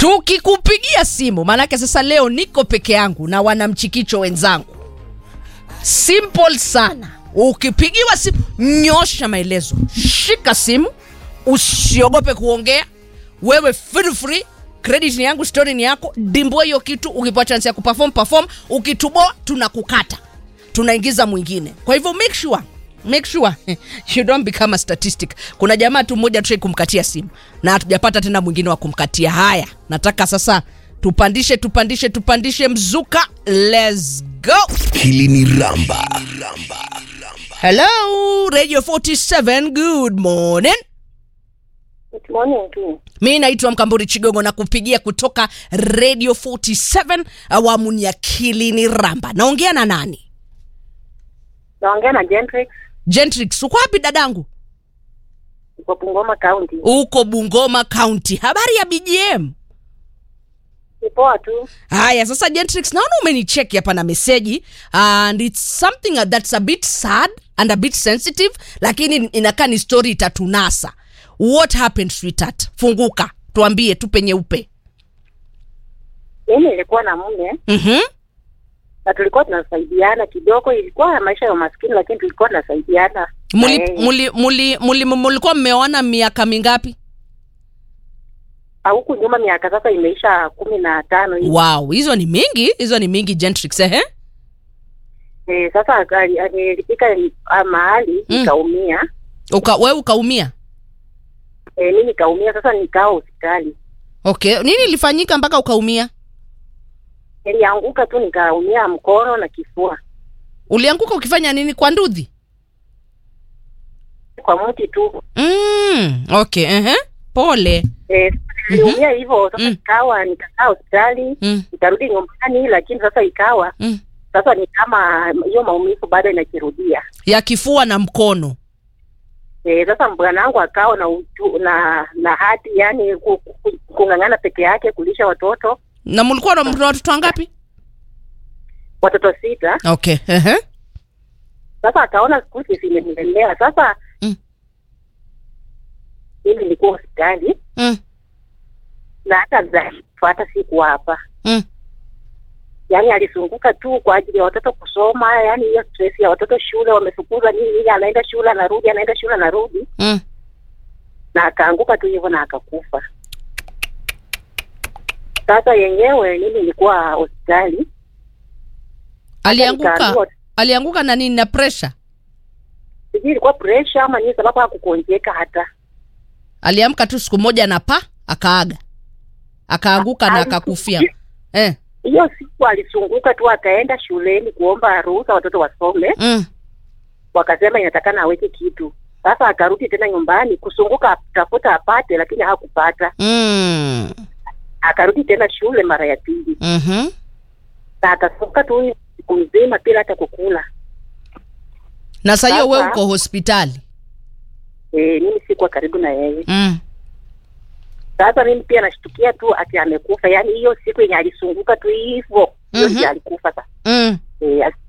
tukikupigia simu maanake sasa leo niko peke yangu na wanamchikicho wenzangu simple sana ukipigiwa simu nyosha maelezo shika simu usiogope kuongea wewe feel free credit ni yangu story ni yako dimbua hiyo kitu ukipewa chance ya kuperform perform ukituboa tunakukata tunaingiza mwingine kwa hivyo make sure make sure you don't become a statistic kuna jamaa tu mmoja tushai kumkatia simu na hatujapata tena mwingine wa kumkatia haya nataka sasa tupandishe tupandishe tupandishe mzuka let's go Hili ni Ramba. hello radio 47 good morning Good morning tu. mi naitwa mkamburi chigogo na kupigia kutoka radio 47 awamu ni ya kilini ramba naongea na nani Naongea na Gentrix gentrix uko wapi dadangu kwa Bungoma County. uko bungoma county habari ya bgm Ni poa tu. haya sasa gentrix naona umenicheki hapa na meseji and its something that's a bit sad and a bit sensitive lakini inakaa ni story itatunasa what happened sweetheart funguka tuambie tupe nyeupe Mimi nilikuwa na mume mm-hmm. na tulikuwa tunasaidiana kidogo. Ilikuwa maisha ya umaskini, lakini tulikuwa tunasaidiana. na muli, yeye. muli, muli, muli, mulikuwa mmeona miaka mingapi Ah, huku nyuma miaka sasa imeisha kumi na tano hivi. wow hizo ni mingi hizo ni mingi gentrix ehe Eh, sasa akali- nilifika ah, mahali Mm. nikaumia. Uka, we ukaumia Eh, mimi nikaumia sasa nikaa hospitali. okay nini ilifanyika mpaka ukaumia Nilianguka tu nikaumia mkono na kifua ulianguka ukifanya nini kwa ndudhi kwa mti tu. mm, okay ehe pole Eh, niliumia hivyo sasa Mm. ikawa nikakaa hospitali mm, nikarudi nyumbani, lakini sasa ikawa mm. sasa ni kama hiyo maumivu bado inakirudia. ya kifua na mkono E, sasa bwanangu akawa na utu, na na hati yani ku- ku- kung'ang'ana peke yake kulisha watoto na mlikuwa na mna watoto wangapi watoto sita. okay ehe Sasa akaona siku hizi zimenilemea. Sasa Mm. mimi nilikuwa hospitali mm, na hata zafuata siku hapa, mm. yaani alizunguka tu kwa ajili ya watoto kusoma, yaani hiyo stress ya watoto shule, wamefukuza nini nini, anaenda shule anarudi, anaenda shule anarudi, Mm. na akaanguka tu hivyo na akakufa. Sasa yenyewe mimi nilikuwa hospitali alianguka nikaambiwa- alianguka na nini na pressure sijui ilikuwa pressure ama nini, sababu hakukonjeka hata aliamka tu siku moja na pa akaaga akaanguka na Ali- akakufia eh. hiyo siku alisunguka tu akaenda shuleni kuomba ruhusa watoto wasome, mm. wakasema inatakana aweke kitu. Sasa akarudi tena nyumbani kusunguka tafuta apate, lakini hakupata. Mm. Akarudi tena shule mara ya pili Mm-hmm. na akasunguka tu siku mzima bila hata kukula. na saa hiyo we Sasa- uko hospitali E, mimi sikuwa karibu na yeye. mm. Sasa mimi pia nashtukia tu ati amekufa, yaani hiyo siku yenye alisunguka tu hivyo hiyo Mhm. ndio alikufa sasa. Mm. E,